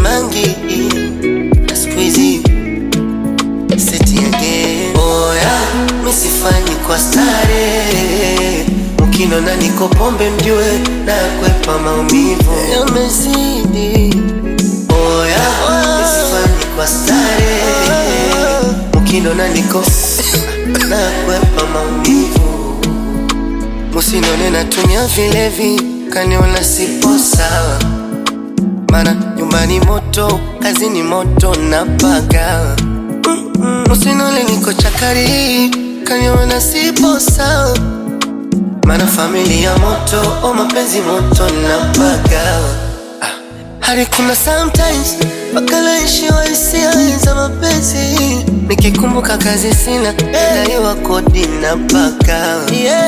mangi na siku hizi seti again. Oya, misifanyi kwa stare, mkinona niko pombe mjue na kwepa maumivu yamezidi. Oya, misifanyi kwa stare, mkinona niko na kwepa maumivu Musinone natumia vilevi, kaniona sipo sawa, mana nyumbani moto, kazini moto na paga. Musinone niko chakari, kaniona sipo sawa, mana familia moto, o mapenzi moto na paga. Ah, hadi kuna sometimes mpaka naishiwa hisia za mapenzi, nikikumbuka kazi sina, daiwa kodi na paka yeah.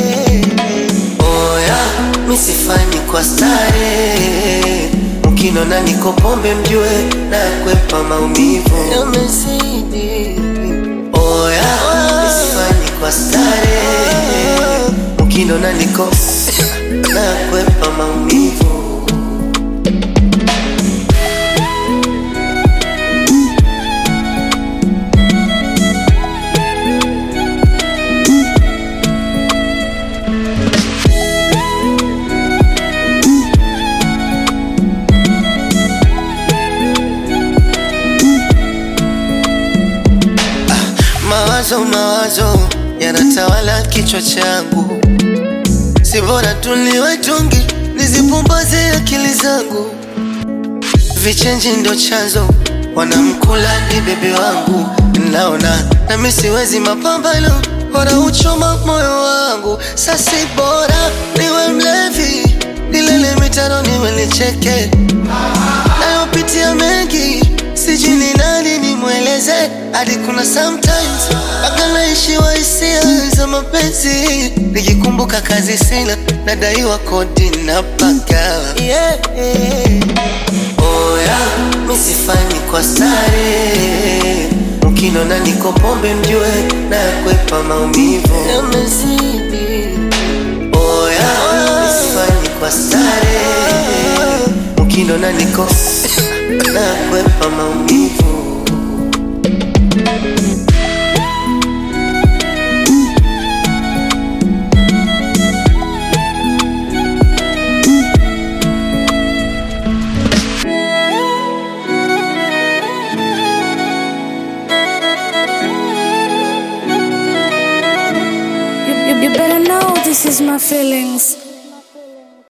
Oya, misifanyi kwa stare, mkinona niko pombe mjue na kwepa maumivu yamezidi. Oya, misifanyi kwa stare, mkinona niko na kwepa maumivu Mawazo mawazo yanatawala kichwa changu, si bora tuliwe tungi nizipumbaze akili zangu. Vichenji ndo chanzo, wanamkula ni bebe wangu, naona nami siwezi mapambano, bora uchoma moyo wangu. Sasi bora niwe mlevi, nilele mitano niwe nicheke, nayopitia mengi sijui ni nani nimweleze, hadi kuna sometimes mpaka naishiwa hisia za mapenzi, nikikumbuka kazi sina, nadaiwa kodi na paka yeah. Oya, misifanyi kwa stare, mkinona niko pombe mjue na kwepa maumivu yamezidi. Oya, misifanyi kwa stare, mkinona niko na kwepa maumivu You, you, you better know this is my feelings.